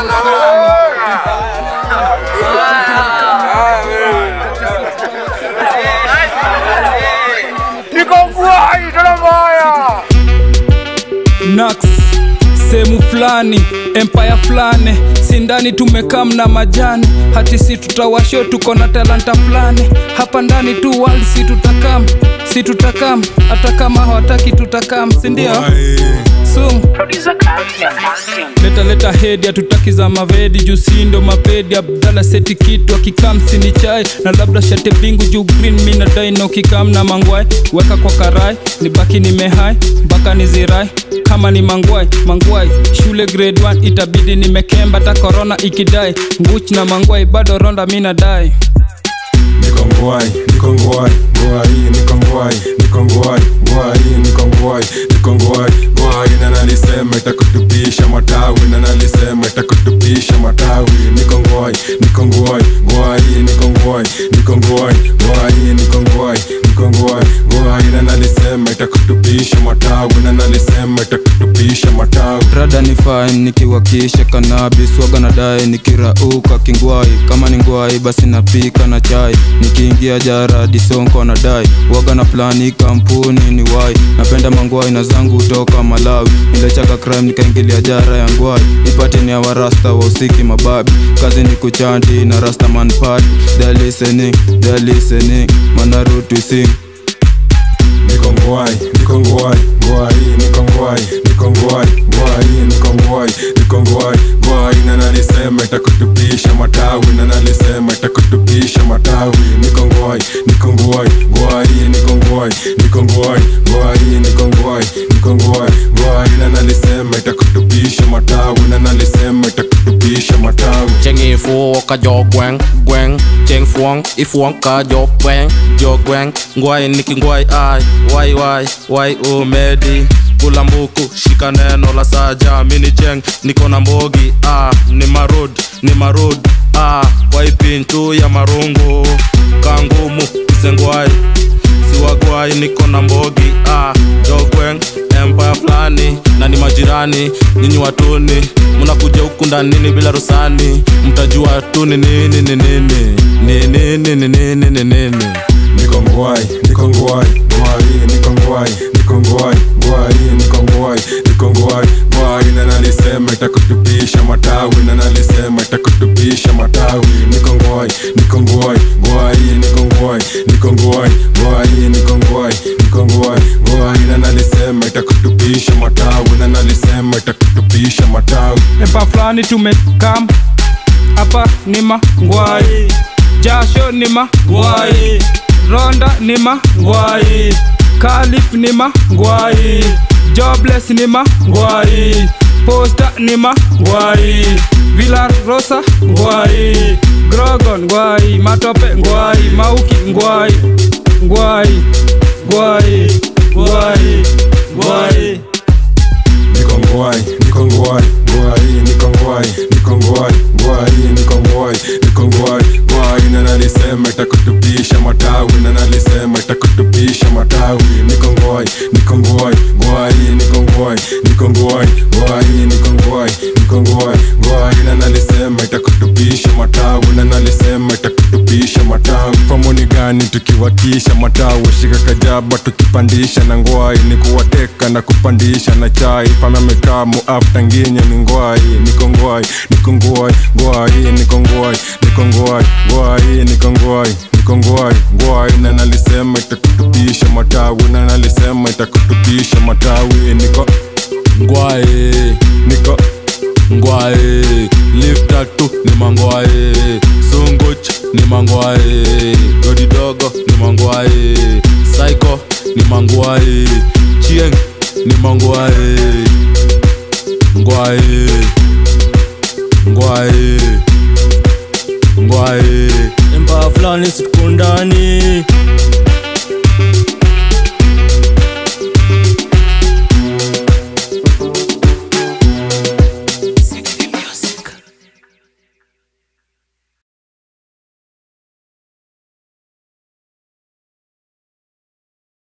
Niko kwai tena mbaya. Nax sehemu fulani empire fulani sindani tumekaa mna majani hati si tutawasho tuko na talanta fulani hapa ndani tu world si tutakam si tutakam hata kama hawataki tutakam sindio sum leta leta hedi hatutaki za mavedi juu si ndo mapedi abdala seti kitu akikam sini chai na labda shate bingu juu green mi na daino kikam na mangwai weka kwa karai nibaki nimehai mpaka nizirai kama ni mangwai mangwai shule grade 1 itabidi nimekemba ta korona ikidai nguch na mangwai bado ronda mi nadai niko ngwai niko ngwai ngwai niko ngwai niko ngwai ngwai niko ngwai niko ngwai ngwai na nalisema itakutupisha matawi na nalisema itakutupisha matawi niko ngwai niko ngwai ngwai niko ngwai niko ngwai ngwai niko ngwai niko ngwai ngwai na nalisema itakutupisha matawi na nalisema itakutupisha matawi rada ni fine nikiwakisha kanabis waga na dae nikirauka kingwai kama ni ngwai basi napika na chai nikiingia jara disonko na dai waga na plani kampuni ni wai napenda mangwai na zangu toka malawi nilichaka crime nikaingilia jara ya ngwai ipate ni awa rasta wa usiki mababi kazi ni kuchanti na rasta man party they're listening they're listening manarutu sing niko ngwai niko ngwai ngwai niko ngwai niko ngwai ngwai niko ngwai niko ngwai ngwai na nalisema itakutupisha matawi na nalisema itakutupisha matawi niko ngwai niko ngwai ngwai niko ngwai niko ngwai ngwai niko ngwai niko ngwai ngwai na nalisema itakutupisha matawi na nalisema itakutupisha matawi cheng i fu ka jo gweng gweng cheng fuang i fuang ka jo gweng jo gweng ngwai niki ngwai ai wai wai wai umedi kula mbuku shika neno la saja mini cheng niko na mbogi ah ni marud ni marud ah kwa ipintu ya marungu kangumu isengwai siwagwai niko na mbogi ah jogweng empire fulani na ni majirani nyinyi watuni mnakuja huku ndanini bila rusani mtajua tu ni nini ni nini ni nini ni nini ni nini niko ngwai niko ngwai ngwai niko ngwai niko ngwai ngwai niko ngwai niko ngwai ngwai na nalisema itakutupisha matawi na nalisema itakutupisha matawi niko ngwai niko ngwai ngwai niko ngwai niko ngwai ngwai niko ngwai niko ngwai ngwai na nalisema itakutupisha matawi na nalisema itakutupisha matawi epa fulani tumekam hapa ni mangwai jasho ni mangwai ronda ni mangwai kalif ni mangwai jobless ni mangwai posta ni mangwai villa rosa ngwai grogon ngwai matope ngwai mauki ngwai ngwai ngwai ngwai ngwai niko ngwai niko ngwai ngwai niko ngwai niko ngwai ngwai niko ngwai niko ngwai ngwai na nalisema itakutupisha matawi na nalisema itakutupisha matawi niko ngwai niko ngwai ngwai niko ngwai niko ngwai ngwai niko ngwai niko ngwai ngwai na nalisema itakutupisha matawi na nalisema itakutupisha matawi famoni gani tukiwatisha matawi shika kajaba tukipandisha na ngwai ni kuwateka na kupandisha na chai fama mekamu afta nginye ni ngwai niko ngwai niko ngwai ngwai niko ngwai niko ngwai ngwai niko ngwai niko ngwai ngwai na nalisema itakutupisha matawi na nalisema itakutupisha matawi niko ngwai niko ngwai lifta tu ni mangwai sunguch ni mangwai godi dogo ni mangwai saiko ni mangwai chieng ni mangwai ngwai ngwai ngwai emba fulani situkundani